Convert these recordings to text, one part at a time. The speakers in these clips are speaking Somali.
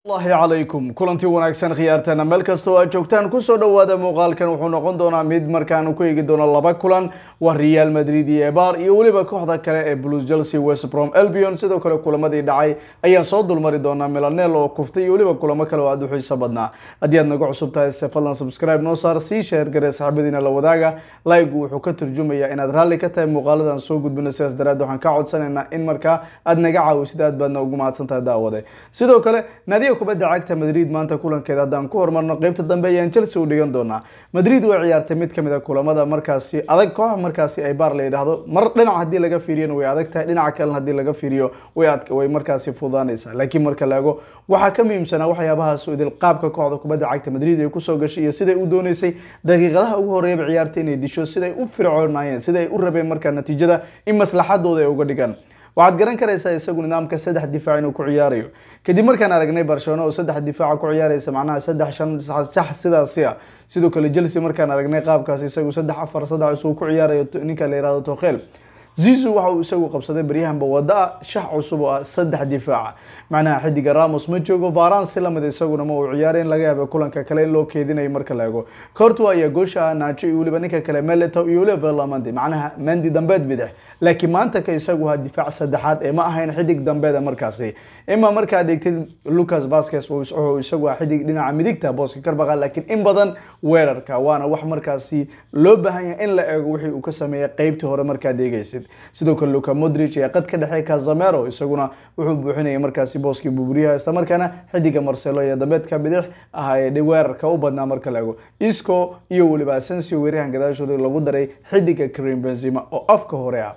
allahi calaykum kulantii wanaagsan khiyaartana meel kastoo aad joogtaan kusoo dhowaada muuqaalkan wuxuu noqon doonaa mid markaanu ku eegi doono laba kulan waa real madrid iyo ebar iyo weliba kooxda kale ee blues chelsea west brom albion sidoo kale kulamadii dhacay ayaan soo dulmari doonaa milanel oo kuftay iyo weliba kulamo kale oo aada u xiiso badnaa haddii aad naga cusub tahay se fadlan subscribe noo saar sii sheer garee saxaabadiina la wadaaga like-gu wuxuu ka turjumayaa inaad raalli ka tahay muuqaaladan soo gudbino sidaas daraad waxaan ka codsanaynaa in markaa aad naga caawisid aad baadna ugu mahadsan tahay daawade sidoo kale naadiga kubadda cagta madrid maanta kulankeeda haddaan ku hormarno qeybta dambe ayaan chelsea u dhigan doonaa madrid way ciyaartay mid kamid a kulamada markaasi adag koox markaasi ay baar la yidhaahdo mar dhinac haddii laga fiiriyona way adag tahay dhinaca kalena haddii laga fiiriyo way ad way markaasi fudaanaysaa laakiin marka la ego waxaa ka muhiimsanaa waxyaabahaas idil qaabka kooxda kubadda cagta madrid ay kusoo gashay iyo siday u dooneysay daqiiqadaha ugu horeeyaba ciyaarta inay disho siday u fircoonayeen siday u rabeen markaa natiijada in maslaxadooda ay uga dhigaan waxaad garan karaysaa isagu nidaamka saddex difaac inuu ku ciyaarayo kadib markaan aragnay barcelona oo saddex difaaca ku ciyaaraysa macnaha saddex shan sax sidaasi ah sidoo kale chelsea markaan aragnay qaabkaas isagu saddex afar saddex isuu ku ciyaarayo ninka la yihahdo tokhel zizu waxa uu isagu qabsaday baryahanba wada shax cusub oo ah saddex difaaca macnaha xidiga ramos ma joogo varan si lamid isaguna ma uu ciyaaray in laga yaaba kulanka kale in loo keedinayo marka la ego cortua ayaa goosha naajo iyo weliba ninka kale meleto iyo weliba verlamandi macnaha mendi dambeed bidix laakiin maanta ka isagu ha difaac saddexaad ee ma ahayn xidig dambeeda markaasi ima markaad eegtid lucas vasquez wuxuu isagu ah xidig dhinaca midigta booska karbaqa laakiin in badan weerarka waana wax markaasi loo baahan yahay in la eego wixii uu ka sameeyay qeybtii hore markaad eegaysid sidoo kale luka modric ee qad ka dhexey casamero isaguna wuxuu buuxinayay markaasi booskii buburyaha isla markaana xidiga marcelo iyo dambeedka bidix ah ee weerarka u badnaa marka la ego isco iyo weliba asensio weerahan gadaashooda lagu daray xidiga karim benzima oo afka hore ah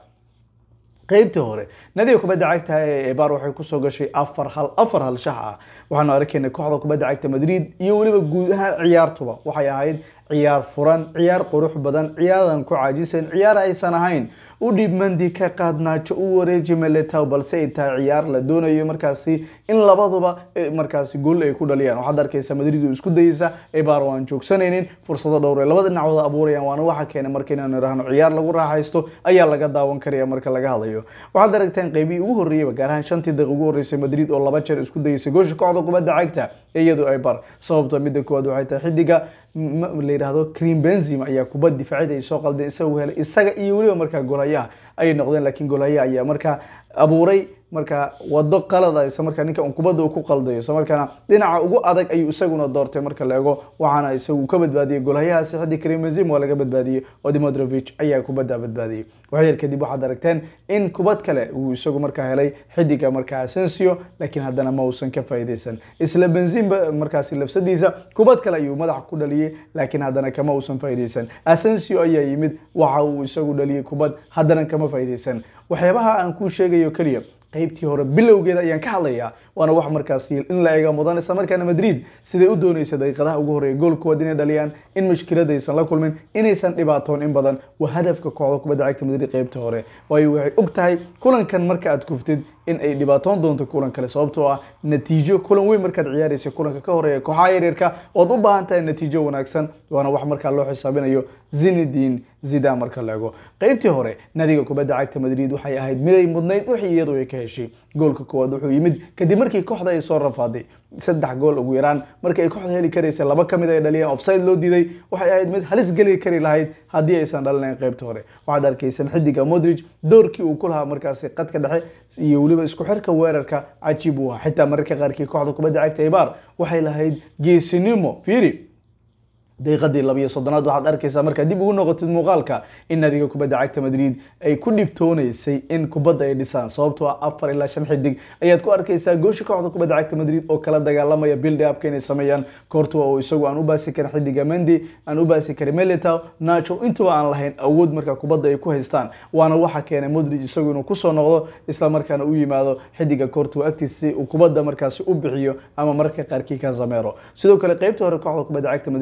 qeybtii hore nadiga kubadda cagta ee ebar waxay kusoo gashay afar hal afar hal shax ah waxaanu arkaynay kooxda kubadda cagta madrid iyo weliba guud ahaan ciyaartuba waxay ahayd ciyaar furan ciyaar qurux badan ciyaaran ku caajisan ciyaar aysan ahayn u dhiib mandi ka qaadnaajo u wareeji meletow balse ay tahay ciyaar la doonayo markaasi in labaduba markaasi gool ay ku dhaliyaan waxaad arkaysa madrid oo isku dayeysa ebar oo aan joogsanaynin fursado dhowr ay labada dhinacooda abuurayaan waana waxa keenay marka inaanu idhaahno ciyaar lagu raaxaysto ayaa laga daawan karaya marka laga hadlayo waxaad aragteen qeybihii ugu horreeyaba gaar ahaan shantii daqiiq ugu horreysay madrid oo laba jeer isku dayeysay goosha kooxda kubadda cagta iyadu ebar sababta midda koowaad waxay tahay xidiga la yidhaahdo cream benzim ayaa kubad difaacida ay soo qaldeen isagu helay isaga iyo weliba markaa golhayaha ayay noqdeen laakiin golhayaha ayaa markaa abuuray markaa wado qalada isla markaa ninka un kubadda uu ku qaldayo isla markaana dhinaca ugu adag ayuu isaguna doortay marka la ego waxaana isagu ka badbaadiyey golhayahaasi xiddi karim benzim waa laga badbaadiyey oo dimodrovich ayaa kubadda badbaadiyey waxyar kadib waxaad aragteen in kubad kale uu isagu markaa helay xidiga markaa asensio laakiin haddana ma uusan ka faa'iideysan isla benzim markaasi lafsadiisa kubad kale ayuu madaxa ku dhaliyey laakiin haddana kama uusan faa'iideysan asensio ayaa yimid waxa uu isagu dhaliyey kubad haddana kama faa'iideysan waxyaabaha aan kuu sheegayo keliya qeybtii hore bilowgeeda ayaan ka hadlayaa waana wax markaasi in la eega mudan isla markaana madrid siday u dooneysa daqiiqadaha ugu horeeya goolkood inay dhaliyaan in mushkiladaysan la kulmin inaysan dhibaatoon in badan waa hadafka kooxda kubadda cagta madrid qeybta hore waayo waxay og tahay kulankan marka aad kuftid in ay dhibaatoon doonto kulan kale sababtoo ah natiijo kulan weyn markaad ciyaaraysa kulanka ka horeeya kooxaha yaryarka ood u baahan tahay natiijo wanaagsan waana wax markaa loo xisaabinayo zinedin zidan marka la ego qeybtii hore nadiga kubadda cagta madrid waxay ahayd miday mudnayd wixii iyadu ay ka heshay goolka koowaad wuxuu yimid kadib markii kooxda ay soo rafaaday saddex gool ugu yaraan markii ay kooxda heli karaysa laba ka mid ay dhaliyeen offside loo diiday waxay ahayd mid halis geli kari lahayd haddii aysan dhalinayn qeybta hore waxaad arkaysan xidiga modric doorkii uu ku lahaa markaasi qadka dhexe iyo weliba isku xirka weerarka cajiib uu ahaa xitaa mararka qaarkii kooxda kubadda cagta ebar waxay lahayd geesinimo fiiri daqiiqadii labiyo soddonaad waxaad arkaysaa markaad dib ugu noqotid muuqaalka in nadiga kubadda cagta madrid ay ku dhibtooneysay in kubadda ay dhisaan sababtoo ah afar ilaa shan xidig ayaad ku arkaysaa goosha kooxda kubadda cagta madrid oo kala dagaalamaya build upka inay sameeyaan cortua oo isagu aan u baasi karin xidiga mendi aan u baasi karin melitow nacho intuba aan lahayn awood marka kubadda ay ku haystaan waana waxa keenay modric isagu inuu kusoo noqdo isla markaana u yimaado xidiga cortua agtiisa si uu kubadda markaasi u bixiyo ama mararka qaarkii casamero sidoo kale qeybta hore kooxda kubadda cagta madrid waxaanu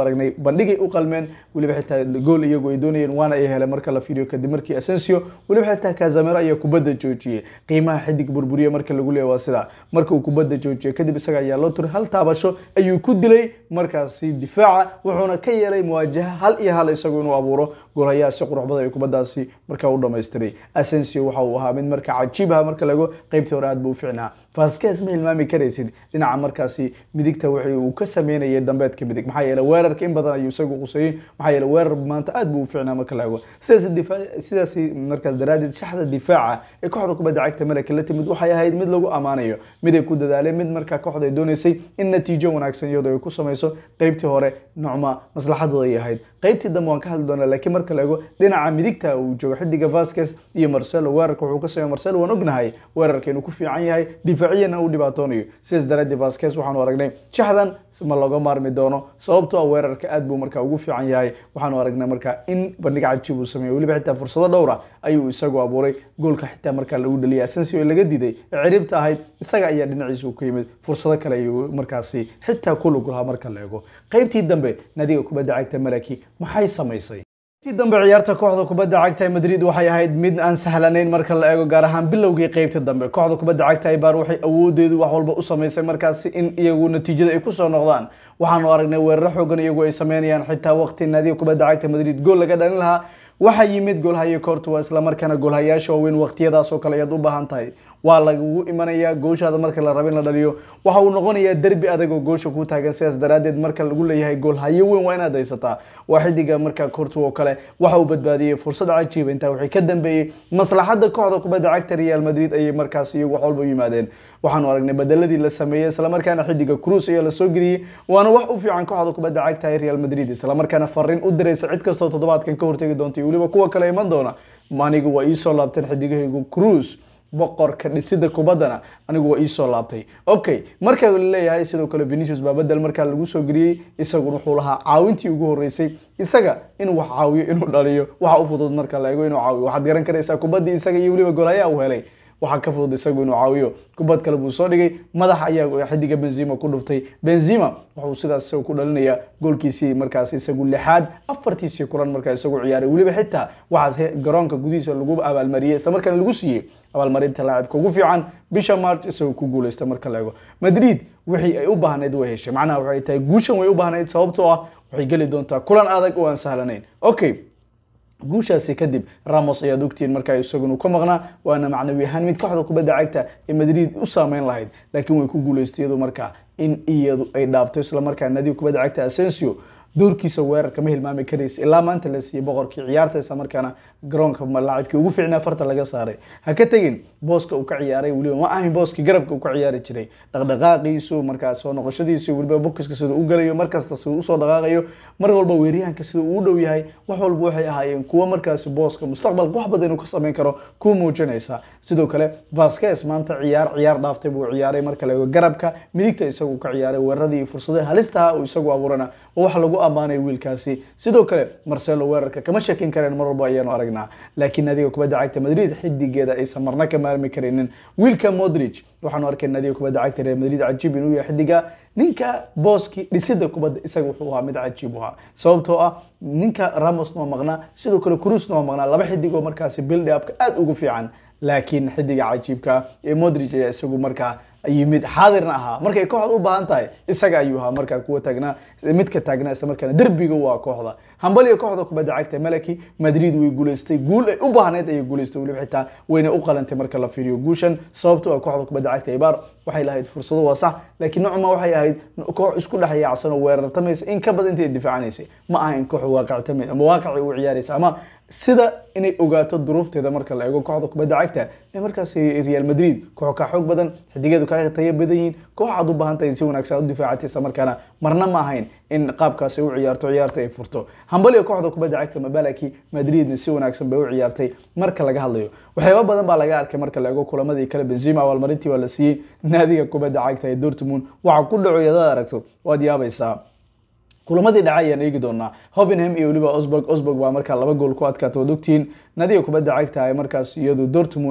aragnay bandhigay u qalmeen weliba xitaa gool iyagu ay doonayeen waana ay heleen marka la fiiriyo kadib markii asensio weliba xitaa kazamero ayaa kubadda joojiyey qiimaha xidig burburiye marka lagu leeya waa sidaa marka uu kubadda joojiyey kadib isaga ayaa loo turay hal taabasho ayuu ku dilay markaasi difaaca wuxuuna ka yeelay muwaajaha hal iyo hal isagu inuu abuuro goolhayaha si qurux badan ay kubaddaasi markaa u dhamaystiray asensio waxa uu ahaa mid marka cajiib ah marka lago qeybtii hore aad buu u ficnaa vasquez ma hilmaami karaysid dhinaca markaasi midigta wixii uu ka sameynayay dambeedka midig maxaa yeelay weerarka in badan ayuu isagu quseeyey maxaa yeelay weerar maanta aad buu u ficnaa marka la ego sidaas difaa sidaas markaas daraaddeed shaxda difaaca ee kooxda kubadda cagta malaka la timid waxay ahayd mid lagu ammaanayo mid ay ku dadaaleen mid markaa kooxda ay dooneysay in natiijo wanaagsan iyadoo ay ku samayso qeybtii hore nocma maslaxadooda ay ahayd qeybtii dambe waan ka hadli doonaa laakiin marka la ego dhinaca midigta uu joogo xidiga vasquez iyo marcelo weerarka wuxuu ka sameeya marcelo waan ognahay weerarka inuu ku fiican yahay difaaciyana uu dhibaatoonayo sidaas daraaddeed vasquez waxaanu aragnay shaxdan ma looga maarmi doono sababtoo ah weerarka aad buu markaa ugu fiican yahay waxaanu aragnay markaa in bandhig cajiib uu sameeyo weliba xitaa fursado dhowra ayuu isagu abuuray goolka xitaa markaa lagu dhaliyay asensio ee laga diiday ee ciribta ahayd isaga ayaa dhinaciisa ka yimid fursado kale ayuu markaasi xitaa ku lug lahaa marka la ego qeybtii dambe nadiga kubadda cagta malaki maxay samaysay tii dambe ciyaarta kooxda kubadda cagta ee madrid waxay ahayd mid aan sahlanayn marka la eego gaar ahaan bilowgii qeybta dambe kooxda kubadda cagta ibar waxay awoodeedu wax walba u samaysay markaasi in iyagu natiijada ay kusoo noqdaan waxaanu aragnay weeraro xoogan iyagu ay sameynayaan xitaa waqti naadiga kubadda cagta madrid gool laga dhalin lahaa waxaa yimid goolhaye courtois islamarkaana goolhayaasha waaweyn waqtiyadaas oo kale ayaad u baahan tahay waa lagugu imanayaa gooshaada marka la rabo in la dhaliyo waxa uu noqonayaa derbi adag oo goosha ku taagan sidaas daraaddeed marka lagu leeyahay goolhayo weyn waa inaad haysataa waa xidiga marka courtois oo kale waxa uu badbaadiyey fursad cajiiba intaa waxay ka dambeeyey maslaxadda kooxda kubadda cagta real madrid ayay markaas iyagu wax walba u yimaadeen waxaanu aragnay bedeladii la sameeyey islamarkaana xidiga cruz ayaa lasoo geliyey waana wax u fiican kooxda kubadda cagta ee real madrid islamarkaana fariin u diraysa cid kastoo toddobaadkan ka hortegi doonta iyo weliba kuwa kale iman doona anigu waa iisoo laabteen xidigahaygu cruz boqorka dhisida kubaddana anigu waa iisoo laabtay okay marka laleeyahay sidoo kale venicius baa bedel markaa lagu soo geliyey isaguna wuxuu lahaa caawintii ugu horeysay isaga inuu wax caawiyo inuu dhaliyo waxa u fudud marka la eego inuu caawiyo waxaad garan karaysaa kubaddii isaga iyo weliba golhayaa uu helay waxaa ka fudud isagu inuu caawiyo kubad kale buu soo dhigay madax ayaa xidiga benzima ku dhuftay benzima wuxuu sidaas isagu ku dhalinayaa goolkiisii markaas isagu lixaad afartiisii kulan markaa isagu ciyaaray weliba xitaa waxaas garoonka gudihiisa lagu abaalmariyey islamarkaana lagu siiyey abaalmarinta laacibka ugu fiican bisha march isagoo ku guuleysta marka la eego madrid wixii ay u baahnayd way heshay macnaha waxay tahay guushan way u baahnayd sababtoo ah waxay geli doontaa kulan adag oo aan sahlanayn okay guushaasi kadib ramos ayaad ogtihiin markaa isaguna ka maqnaa waana macnawi ahaan mid kooxda kubadda cagta ee madrid u saameyn lahayd laakiin way ku guuleystay iyadu markaa in iyadu ay dhaafto islamarkaa nadiga kubadda cagta asensio doorkiisa weerarka ma hilmaami karaysa ilaa maanta la siiyey boqorkii ciyaarta isla markaana garoonka laacibkii ugu fiicnaa farta laga saaray ha ka tegin booska uu ka ciyaaray weliba ma ahayn booskii garabka uu ka ciyaari jiray dhaqdhaqaaqiisu markaa soo noqoshadiisu weliba bokiska sida u galayo markasta sida usoo dhaqaaqayo mar walba weeryahanka sida uu u dhow yahay wax walba waxay ahaayeen kuwo markaasi booska mustaqbalka wax badan inuu ka sameyn karo ku muujinaysa sidoo kale vasquez maanta ciyaar ciyaar dhaaftay buu ciyaaray marka la eego garabka midigta isagu ka ciyaaray weeraradii iyo fursadaha halistaha uu isagu abuurana wax lagu ammaanay wiilkaasi sidoo kale marcelo weerarka kama shakin kareen mar walba ayaanu aragnaa laakiin nadiga kubadda cagta madrid xidigeeda aysan marna ka maarmi karaynin wiilka modric waxaanu arkay nadiga kubadda cagta real madrid cajiib inuu yahay xidiga ninka booski dhisida kubadda isaga wuxuu ahaa mid cajiib u ahaa sababtoo ah ninka ramos waa maqnaa sidoo kale cruzna waa maqnaa laba xidig oo markaasi build upka aada ugu fiican laakiin xidiga cajiibka ee modric ayaa isagu markaa yimid xaadirna ahaa markay kooxda u baahan tahay isaga ayuu ahaa markaa kuwa taagnaa midka taagnaa isla markaana derbiga waa kooxda hambaliga kooxda kubadda cagta malaki madrid way guuleystay guul ay u baahneyd ayay guuleystay weliba xitaa wayna u qalantay marka la fiiriyo guushan sababtoo ah kooxda kubadda cagta ibaar waxay lahayd fursado waa sax laakiin nocma waxay ahayd koox isku dhex yaacsan oo weerartamaysa in ka badan intay difaacanaysay ma aha in koox waaqictamay ama waaqicay u ciyaaraysa ama sida inay ogaato duruufteeda marka la eego kooxda kubadda cagta ee markaas real madrid koox ka xoog badan xidigeedu ka tayo badan yihiin koox aad u baahan tahay in si wanaagsan u difaacatay isla markaana marna ma ahayn in qaabkaas ay u ciyaarto ciyaarta ay furto hambaliga kooxda kubadda cagta mabalaki madridna si wanaagsan bay u ciyaartay marka laga hadlayo waxyaaba badan baa laga arkay marka la eego kulamadii kale benzima abaalmarintii waa la siiyey naadiga kubadda cagta ee dortmund waxa ku dhaco yadaad aragto waad yaabaysaa kulamadii dhacay ayaan eegi doonaa hovenham iyo weliba osburg osburg baa markaa laba gool ku adkaata waad ogtihiin nadiga kubadda cagta ee markaas iyadu dortmundna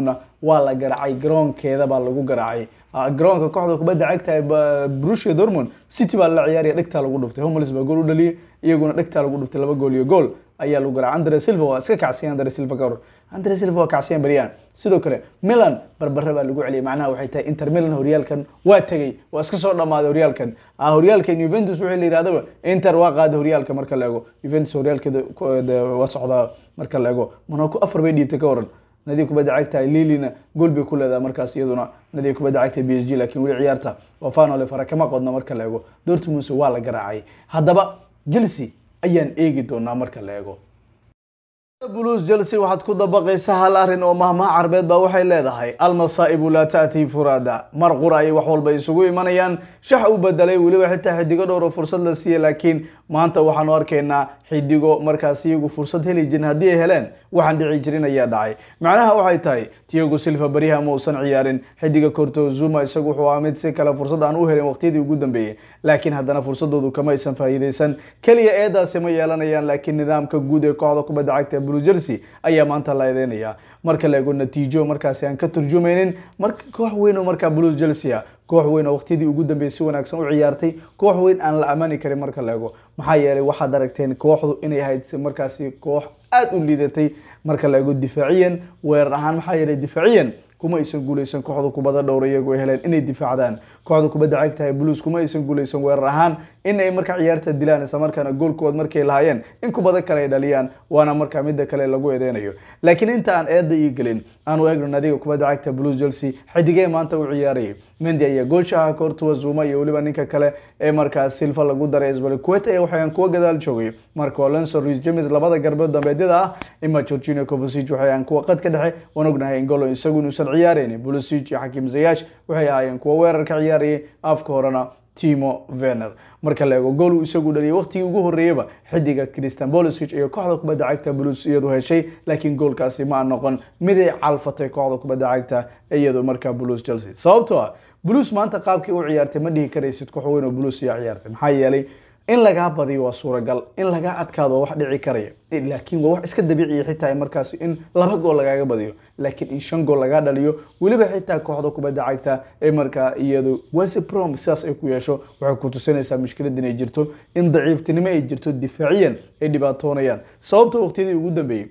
waa la garaacay garoonkeeda baa lagu garaacay garoonka kooxda kubadda cagta ee Borussia Dortmund City baa la ciyaaraya dhegtaa lagu dhuftay Hummels baa gool u dhaliyay iyaguna dhegtaa lagu dhuftay laba gool iyo gool ayaa lagu garaacay Andre Silva waa iska kacsiyan Andre Silva ka hor Andre Silva waa kacsiyan bariyaan sidoo kale Milan barbare baa lagu celiyay macnaha waxay tahay Inter Milan horyaalkan waa tagay waa iska soo dhamaaday horyaalkan ah horyaalkan Juventus wixii la yiraahdaba Inter waa qaaday horyaalka marka la eego Juventus horyaalkeeda waa socdaa marka la eego Monaco afar bay dhiibtay ka waran nadiga kubadda cagta lilina gool bay ku leedahay markaas iyaduna nadiga kubadda cagta b s g laakiin weli ciyaarta wafanole fara kama qodno marka la eego dortmund waa la garaacay haddaba chelsea ayaan eegi doonaa marka la eego blues chelsea waxaad ku dabaqaysa hal arrin oo mahmaha carbeed baa waxay leedahay almasaa'ibu laa ta'tii furaada mar qura ayay wax walba isugu imanayaan shax u bedelay weliba xitaa xidigo dhowr oo fursad la siiyey laakiin maanta waxaanu arkaynaa xidigo markaas iyagu fursad heli jirin haddii ay heleen waxaan dhici jirin ayaa dhacay macnaha waxay tahay tiago silva beriha ma uusan ciyaarin xidiga corto zuma isagu wuxuu ahaa mid si kale fursad aan u helin waqtiyadii ugu dambeeyey laakiin haddana fursadoodu kama aysan faa'iideysan keliya eedaasi ma yeelanayaan laakiin nidaamka guud ee kooxda kubadda cagta blue jersey ayaa maanta la eedeynaya marka la eego natiijo markaasi aan ka turjumaynin marka koox weyn oo markaa blues chelsea ah koox weyn oo waqtiyadii ugu dambeeyay si wanaagsan u ciyaartay koox weyn aan la ammaani karin marka la eego maxaa yeelay waxaad aragteen kooxdu inay ahayd markaasi koox aada u liidatay marka la eego difaaciyan weerar ahaan maxaa yeelay difaaciyan kuma aysan guuleysan kooxda kubadda dhowr iyagu ay heleen inay difaacdaan kooxda kubadda cagtahay blues kuma aysan guuleysan weerar ahaan in ay marka ciyaarta dilaan isla markaana goolkood markay lahaayeen in kubada kale ay dhaliyaan waana markaa midda kale lagu eedeynayo laakiin inta aan eedda ii gelin aanu eegno nadiga kubadda cagta blues chelsea xidigee maanta u ciyaarayay mendi ayaa goolsha ah courtois zuma iyo weliba ninka kale ee markaas silva lagu daray isbalquet ee waxaan kuwa gadaal joogay marco alonso reece james labada garbood dambeedyada ah ima georgino kovacic waxay aan kuwa qad ka dhexe waan ognahay ingolo isagu inuusan ciyaaraynin pulisic iyo xakim zayash waxay ahaayeen kuwa weerar ka ciyaarayay afka horena timo vener marka la eego gool uu isagu dhaliyay waqtigii ugu horreeyaba xidiga christian bolisic iyo kooxda kubadda cagta blues iyadu heshay laakiin goolkaasi ma noqon miday calfatay kooxda kubadda cagta iyadu markaa blues chelsea sababtoo ah blues maanta qaabkii u ciyaartay ma dhihi karaysid koox weyn oo blues ayaa ciyaartay maxaa yeelay in lagaa badiyo waa suuragal in lagaa adkaado wax dhici karaya laakiin waa wax iska dabiiciya xitaa markaas in laba gool lagaaga badiyo laakiin in shan gool lagaa dhaliyo weliba xitaa kooxda kubadda cagta ee markaa iyadu weseprom sidaas ay ku yeesho waxay ku tusinaysaa mushkilad inay jirto in daciiftinimo ay jirto difaaciyan ay dhibaatoonayaan sababta waqtiyadii ugu dambeeyey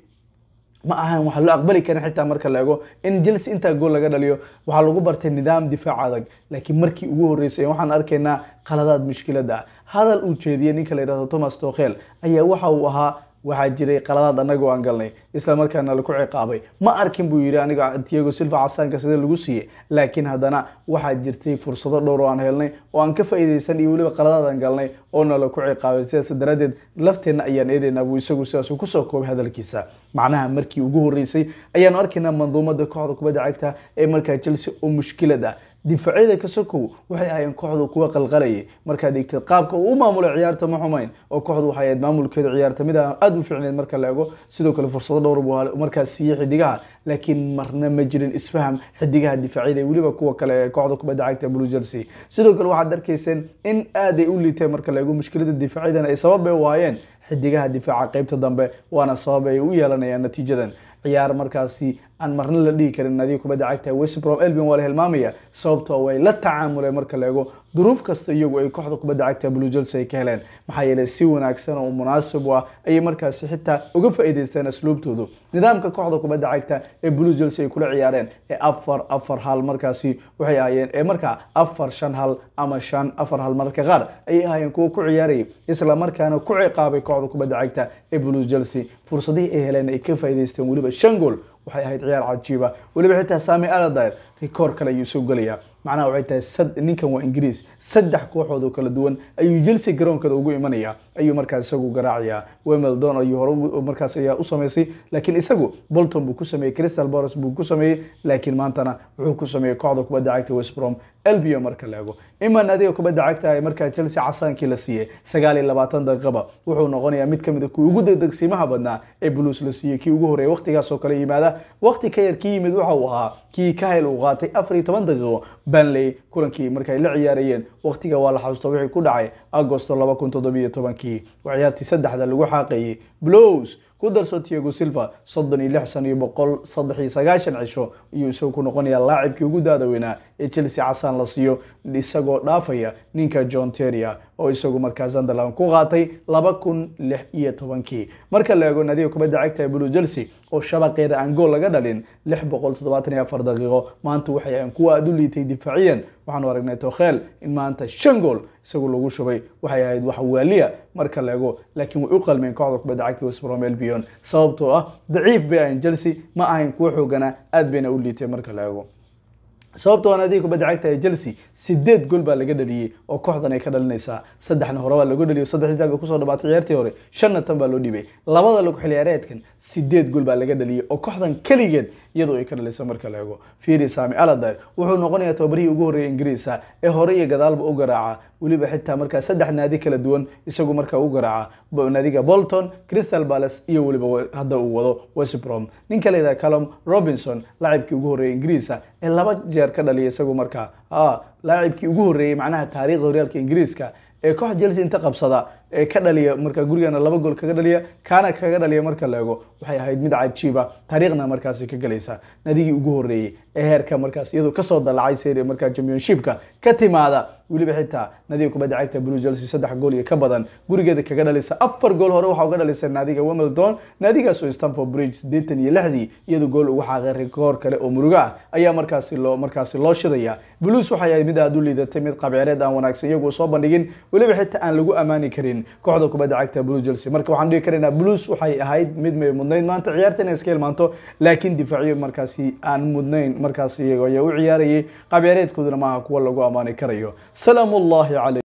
ma ahan waxaa loo aqbali karin xitaa marka la eego in chelsea intaa gool laga dhaliyo waxaa lagu bartay nidaam difaac adag laakiin markii ugu horreysay waxaan arkaynaa qaladaad mushkilada ah hadal uu jeediyey ninka la yidhahdo thomas tokhel ayaa waxa uu ahaa waxaa jiray qaladaad anagoo aan galnay isla markaana laku ciqaabay ma arkin buu yidhi aniga tiago silva casaanka sida lagu siiyey laakiin haddana waxaa jirtay fursado dhowr oo aan helnay oo aan ka faa'iidaysan iyo weliba qaladaad aan galnay oona laku ciqaabay sidaas daraaddeed lafteenna ayaan eedaynaa buu isagu sidaas uu kusoo koobay hadalkiisa macnaha markii ugu horreysay ayaanu arkaynaa manduumada kooxda kubadda cagta ee markaa chelsea oo mushkilad ah difaacyada kasokow waxay ahaayeen kooxdu kuwa qalqalayay markaad eegtid qaabka uu u maamulay ciyaarta ma xumayn oo kooxdu waxay ahayd maamulkeeda ciyaarta mid aada u fiicneed marka la eego sidoo kale fursado dhowr buu markaas siiyey xidigaha laakiin marna ma jirin isfaham xidigaha difaacyada iyo weliba kuwa kale ee kooxda kubadda cagta blue jersey sidoo kale waxaad arkayseen in aad ay u liiteen marka la eego mushkilada difaacyadana ay sabab ay waayeen xidigaha difaaca qeybta dambe waana sabab ay u yeelanayaan natiijadan ciyaar markaasi aan marna la dhihi karin nadiga kubadda cagta westbrom elbin waa la hilmaamaya sababtoo way la tacaamuleen marka la eego duruuf kasta iyagu ay kooxda kubadda cagta blue chelsea ay ka heleen maxaa yeelay si wanaagsan oo munaasib u ah ayay markaasi xitaa uga faa'iidaysteen asluubtoodu nidaamka kooxda kubadda cagta ee blue chelsea ay kula ciyaareen ee afar afar hal markaasi waxay ahaayeen ee markaa afar shan hal ama shan afar hal mararka qaar ayay ahaayeen kuwa ku ciyaarayay isla markaana ku ciqaabay kooxda kubadda cagta ee blue chelsea fursadihii ay heleen ay ka faa'iidaysteen weliba shan gool waxay ahayd ciyaar cajiiba weliba xitaa sami aladair rikoor kale ayuu soo gelayaa macnaha waxay tahay ninkan waa ingiriis saddex kooxood oo kala duwan ayuu chelsea garoonkada ugu imanaya ayuu markaas isagu garaacayaa wemeldon ayuu hore markaas ayaa u sameysay laakiin isagu bolton buu ku sameeyey crystal boros buu ku sameeyey laakiin maantana wuxuu ku sameeyey kooxda kubadda cagta westbrom elbio marka la eego iman adiga kubadda cagta ay markaa chelsea casaankii la siiyey sagaal iyo labaatan daqiiqaba wuxuu noqonayaa mid kamid a kuwii ugu degdegsiimaha badnaa ee blues la siiyey kii ugu horreeyay waqtigaas oo kale yimaada waqti ka yar kii yimid waxa uu ahaa kii kahel uu qaatay afar iyo toban daqiiqo banley kulankii markay la ciyaarayeen waqtiga waa la xasuusta wixii ku dhacay agosto laba kun toddobiyo tobankii waa ciyaartii saddexda lagu xaaqayay blows ku darso tiago silva soddon iyo lix san iyo boqol saddex iyo sagaashan cisho ayuu isagu ku noqonayaa laacibkii ugu daadaweynaa ee chelsea casaan la siiyo isagoo dhaafaya ninka john teria oo isagu markaa sunderland ku qaatay laba kun lix iyo tobankii marka la eego nadiga kubadda cagta ee blue chelsea oo shabaqeeda aan gool laga dhalin lix boqol toddobaatan iyo afar daqiiqo maanta waxay ahan kuwa aada u liitay difaaciyan waxaanu aragnay tokhel in maanta shan gool isagu lagu shubay waxay ahayd wax waaliya marka la eego laakiin way u qalmeen kooxda kubadda cagta west brom albion sababtoo ah daciif bay ahayn chelsea ma ahayn kuwa xooganaa aad bayna u liitay marka la eego sababtoo naadiga kubadda cagta ee chelsea sideed gool baa laga dhaliyey oo kooxdan ay ka dhalinaysaa saddexna hore baa lagu dhaliyo saddex saddex bay kusoo dhabaatay ciyaartii hore shanna tan baa loo dhibay labada lagu xilciyaareedkan sideed gool baa laga dhaliyey oo kooxdan keligeed iyadoo ay ka dhalayso marka la eego fiiri sami aladar wuxuu noqonayaa tababarihii ugu horreeyay ingiriisa ee hore iyo gadaalba u garaaca weliba xitaa markaa saddex naadi kala duwan isagu markaa u garaaca naadiga bolton crystal palace iyo weliba hadda uu wado westbrom ninka layidhaha calum robinson laacibkii ugu horreeyay ingiriisa ee laba jeer ka dhaliya isagu markaa laacibkii ugu horreeyey macnaha taariikhda horyaalka ingiriiska ee koox chelsea inta qabsada ee ka dhaliya marka gurigana laba gool kaga dhaliya kaana kaga dhaliya marka la eego waxay ahayd mid cajiiba taariikhna markaasi ka galaysa nadigii ugu horreeyey ee heerka markaas iyadoo kasoo dalacay seri markaa championshipka ka timaada weliba xitaa nadiga kubadda cagta blue chelsea saddex gool iyo ka badan gurigeeda kaga dhalisa afar gool hore waxaa uga dhalisay naadiga wimbledon naadigaas oo stanford bridge siddeetan iyo lixdii iyadoo gool ugu xaaqay rikoor kale oo murugo ah ayaa markaasi loo markaasi loo shidaya blues waxay ahayd mid aada u liidatay mid qabceereed aan wanaagsan iyagu soo bandhigin weliba xitaa aan lagu ammaani karin kooxda kubadda cagta blue chelsea marka waxaan dhihi karaynaa blues waxay ahayd mid may mudnayd maanta ciyaarta inay iska ilmaanto laakiin difaaciyo markaasi aan mudnayn markaasi iyago ayaa u ciyaarayay qabceereedkooduna maaha kuwa lagu ammaani karayo salaamu ullahi calay